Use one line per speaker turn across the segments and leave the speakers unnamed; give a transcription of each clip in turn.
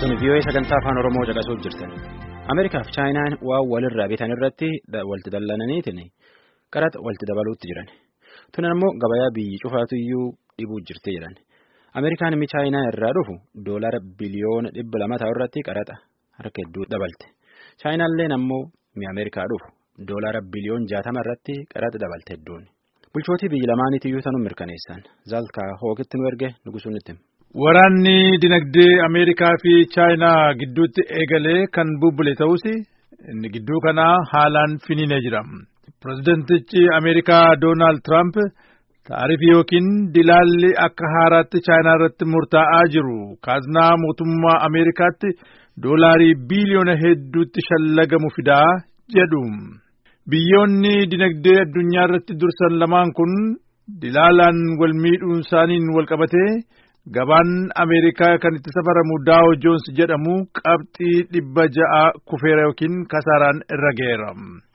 Raadiyoon VOA sagantaa afaan Oromoo caqasuuf jirtan. Ameerikaaf Chaayinaan waan walirraa bitan irratti walitti dallananiitiin qaraxa walitti dabaluutti jiran. Tun ammoo gabayaa biyyi cufaatu iyyuu dhibuu jirti jedhan. Ameerikaan mi Chaayinaa irraa dhufu doolara biliyoona dhibba lama ta'u irratti qaraxa harka hedduu dabalte. Chaayinaalleen ammoo mi Ameerikaa dhufu doolara biliyoon jaatama irratti qaraxa dabalte hedduun. Bulchootii biyyi lamaaniitiyyuu tanuu mirkaneessan. Zaalkaa hookitti nu erge nugusuun itti.
Waraanni dinagdee Ameerikaa fi Chaayinaa gidduutti eegalee kan bubbule ta'us inni gidduu kanaa haalaan finiinee jira. Pireezidentichi Ameerikaa Doonaald Tiraamp taarifii yookiin dilaalli akka haaraatti Chaayinaa irratti murtaa'aa jiru kaaznaa mootummaa Ameerikaatti doolaarii biiliyoona hedduutti shallagamu fidaa jedhu. Biyyoonni dinagdee addunyaa irratti dursan lamaan kun dilaalaan wal miidhuun isaaniin wal qabatee gabaan Ameerikaa kan itti safaramu Daawo Joons jedhamu qabxii dhibba ja'a kufeera yookiin kasaaraan irra ga'eera.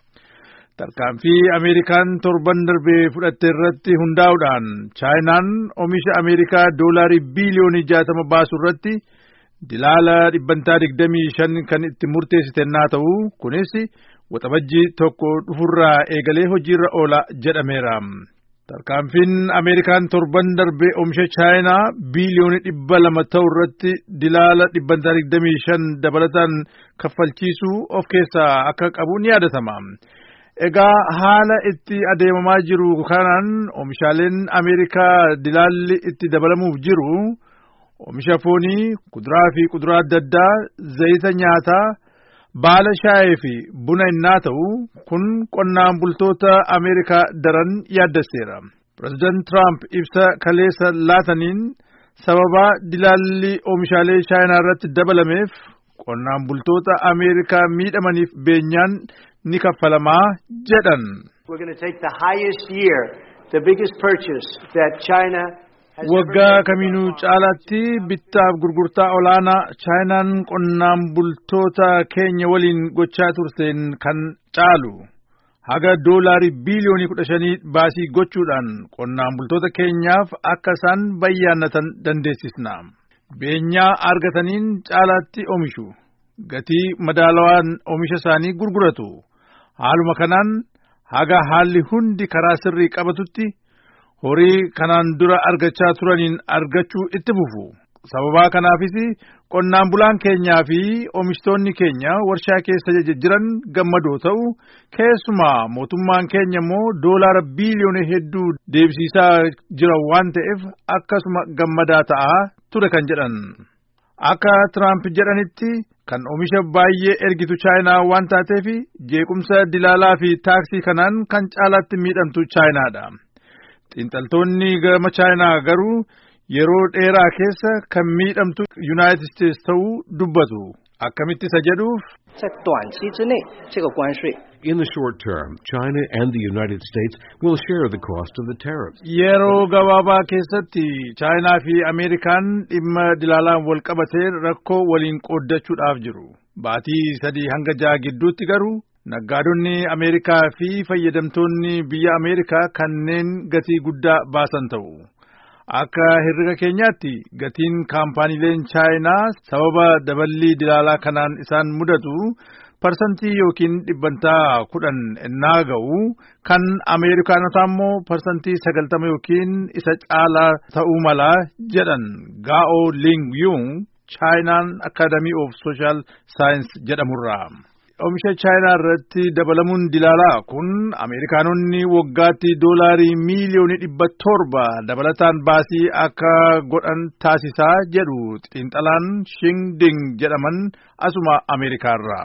Tarkaanfii Ameerikaan torban darbee fudhatte irratti hundaa'uudhaan Chaayinaan oomisha Ameerikaa doolaarii biiliyoonii jaatama baasu irratti dilaala dhibbantaa digdamii shan kan itti murteessite naa ta'u kunis waxabajjii tokko dhufurraa eegalee hojiirra oola jedhameera. Tarkaanfiin Ameerikaan torban darbee oomisha Chaayinaa biiliyoonii dhibba lama ta'u irratti dilaala dhibbantaa digdamii shan dabalataan kaffalchiisuu of keessaa akka qabu ni yaadatama. Egaa haala itti adeemamaa jiru kanaan oomishaaleen Ameerikaa dilaalli itti dabalamuuf jiru oomisha foonii, kuduraa fi kuduraa adda addaa, zayita nyaataa, baala shaayee fi buna innaa ta'u kun qonnaan bultoota Ameerikaa daran yaaddesseera. Pireezidaant Tiraamp ibsa kaleessa laataniin sababa dilaalli oomishaalee Chaayinaa irratti dabalameef qonnaan bultoota Ameerikaa miidhamaniif beenyaan ni kaffalamaa jedhan. Waggaa kamiinuu caalaatti bittaaf gurgurtaa olaanaa Chaayinaan qonnaan bultoota keenya waliin gochaa turteen kan caalu haga doolaarii biiliyoonii kudha shanii baasii gochuudhaan qonnaan bultoota keenyaaf akka isaan bayyaannatan dandeessisna. Beenyaa argataniin caalaatti oomishu. Gatii madaalawaan oomisha isaanii gurguratu. Haaluma kanaan haga haalli hundi karaa sirrii qabatutti horii kanaan dura argachaa turaniin argachuu itti fufu. Sababaa kanaafis qonnaan bulaan keenyaa fi oomishtoonni keenya warshaa keessa jiran gammadoo ta'u keessumaa mootummaan keenya immoo doolaara biiliyoona hedduu deebisiisaa jira waan ta'eef akkasuma gammadaa ta'aa ture kan jedhan. Akka Tiraamp jedhanitti kan oomisha baay'ee ergitu Chaayinaa waan taateef jeequmsa dilaalaa fi taaksii kanaan kan caalaatti miidhamtu Chaayinaadha. Xiinxaltoonni gama Chaayinaa garuu yeroo dheeraa keessa kan miidhamtu Yuunaayitid Isteetsi ta'uu dubbatu. Akkamitti isa jedhuuf.
In the short term, China and the United States will share the cost of the tariffs.
Yeroo gabaabaa keessatti Chaayinaa fi Ameerikaan dhimma dilaalaan wal qabatee rakkoo waliin qooddachuudhaaf jiru. Baatii sadii hanga ja'a gidduutti garuu naggaadonni Ameerikaa fi fayyadamtoonni biyya Ameerikaa kanneen gatii guddaa baasan ta'u. Akka herrega keenyaatti gatiin kaampaaniileen Chaayinaa sababa daballii dilaalaa kanaan isaan mudatu parsantii yookiin dhibbantaa kudhan ennaa ga'u kan Ameerikaanotaa immoo parsantii sagaltama yookiin isa caalaa ta'uu mala jedhan Gaa'o Ling Yung Chaayinaan Akaadamii of Sooshaal Saayins jedhamurraa. Oomisha Chaayinaa irratti dabalamuun dilaalaa kun Ameerikaanonni waggaatti doolaarii miiliyoonii dhibba torba dabalataan baasii akka godhan taasisaa jedhu xiinxalaan Shing Ding jedhaman asuma Ameerikaarraa.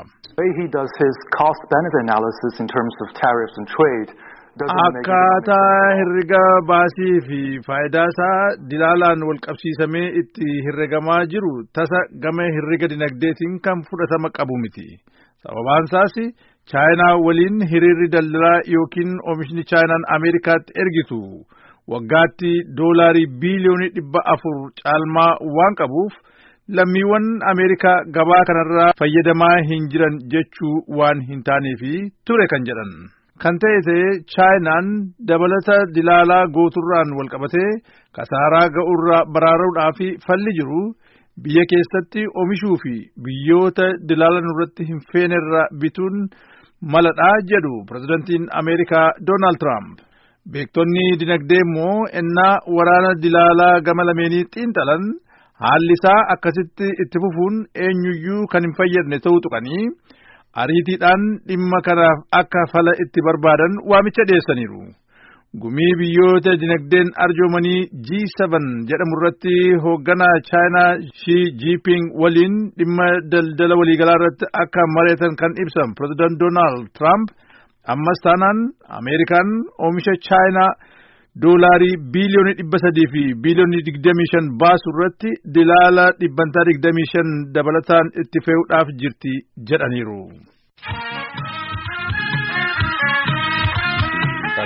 Akkaataa herrega baasii fi faayidaa isaa dilaalaan wal qabsiisamee itti herregamaa jiru tasa gama herrega dinagdeetiin kan fudhatama qabu miti. Sababaan isaas Chaayinaa waliin hiriirri daldalaa yookiin oomishni Chaayinaan Ameerikaatti ergitu waggaatti doolaarii biiliyoonii dhibba afur caalmaa waan qabuuf lammiiwwan Ameerikaa gabaa kanarraa fayyadamaa hin jiran jechuu waan hin taaneefi ture kan jedhan. Kan ta'e ta'ee Chaayinaan dabalata dilaalaa gooturraan walqabatee kasaaraa ga'urraa baraaruudhaaf falli jiru biyya keessatti oomishuu fi biyyoota dilaalan irratti hin feenerra bituun maladhaa jedhu pirezidantiin Ameerikaa Doonaald Tiraamp. Beektonni dinagdee immoo ennaa waraana dilaalaa gama lameenii xiinxalan haalli isaa akkasitti itti fufuun eenyuyyuu kan hin fayyadne ta'uu tuqanii ariitiidhaan dhimma kanaaf akka fala itti barbaadan waamicha dhiyeessaniiru. Gumii biyyoota dinagdeen arjoomanii G7 jedhamu irratti hoogganaa Chaayinaa Xi Jinping waliin dhimma daldala waliigalaa irratti akka mari'atan kan ibsan Pireezidaant Doonaald Tiraamp ammas taanaan Ameerikaan oomisha Chaayinaa doolaarii biiliyoonii dhibba sadii fi biiliyoonii digdamii shan baasu irratti dilaala dhibbantaa digdamii shan dabalataan itti fe'uudhaaf jirti jedhaniiru.